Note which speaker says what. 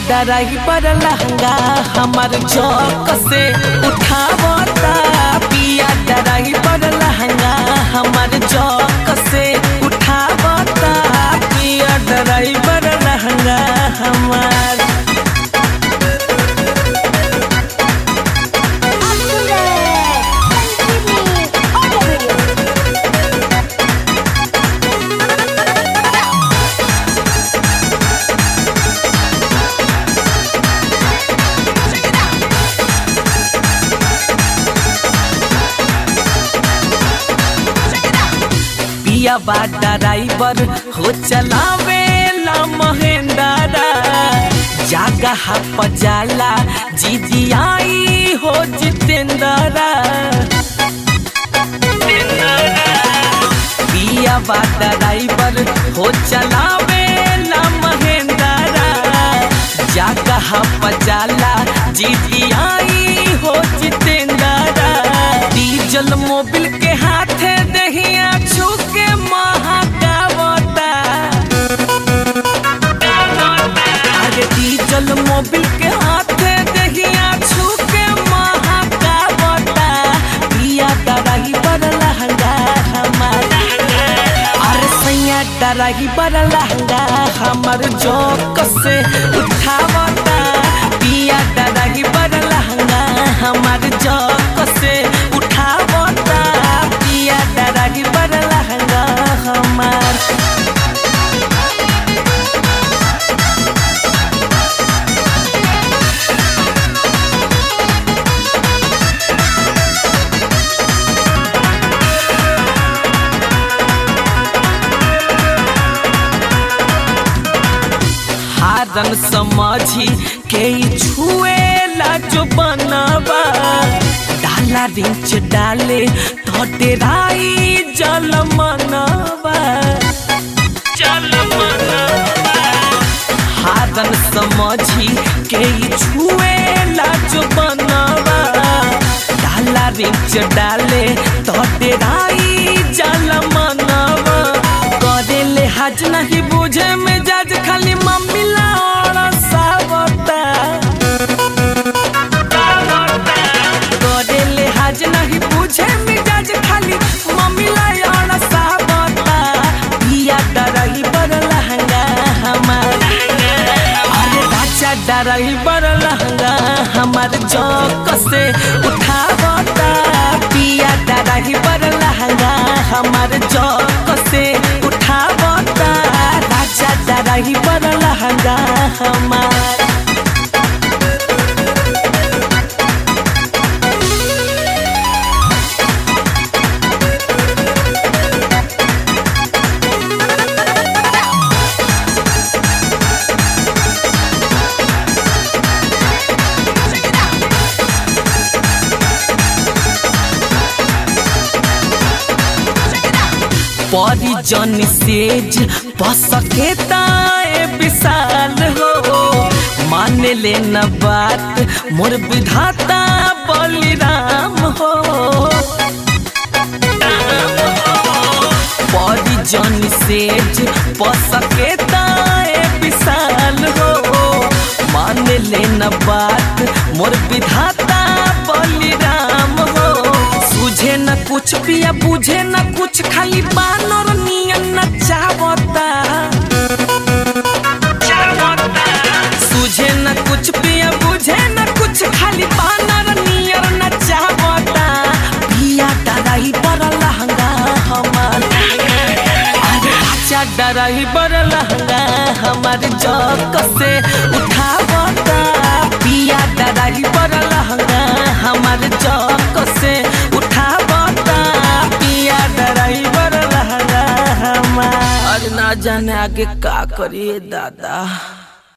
Speaker 1: driver लहंगा हमार चौक से उठावता पिया ड्राइवर लहंगा हमार चौक से उठावता पिया ड्राइवर लहंगा हमार
Speaker 2: आप सुन रहे हैं संजीवनी ऑडियो वीडियो
Speaker 1: पिया बा ड्राइवर हो चलावे ला महेंद्रा जागा हप जाला जीजी आई हो जितेंद्रा पिया बा ड्राइवर हो चलावे ला महेंद्रा जागा हप जाला जीजी आई हो जितेंद्रा डीजल मोबिल के हाथे दहिया छुके महाकावता अरे डीजल मोबिल के हाथे दहिया छुके महाकावता पिया डराही पर लहंगा हमारा अरे सैया डराही पर लहंगा हमर जोक से उठावता पिया डराही पर लहंगा हमर जोक से उठावता पिया डराही पर लहंगा हमार हारन समझी के ई छुएला जो बनवा डाला रिंच डाले तो डेराई जल मनवा जल मनवा हारन समझी के ई छुएला जो बनवा डाला रिंच डाले तो डेराई जल मनवा करे ले हज नहीं बुझे में जज खाली मम्मी लाड़ा सावता करे ले हज नहीं बुझे में जज खाली मम्मी लाड़ा सावता पिया डरही पर लहंगा हमारा अरे राजा डरही पर लहंगा हमार जौक से उठावता पिया डरही पर लहंगा हमार जौक से उठावता राजा डरही पर लहंगा हमार परिजन सेज पसके ताए विशाल हो मान ले न बात मोर विधाता बलिराम हो परिजन सेज पसके ताए विशाल हो मान ले न बात मोर विधाता बलिराम हो सुझे न कुछ पिया बुझे न कुछ खाली बानर नियन न चावता सुझे न कुछ पिया बुझे न कुछ खाली बानर नियर न चावता पिया डराई पर लहंगा हमार अरे राजा डराई पर लहंगा हमार जौक से उठावता पिया डराई पर लहंगा हमार जौक से उठावता पिया डराई पर लहंगा हमार आज ना जाने आगे का करिए दादा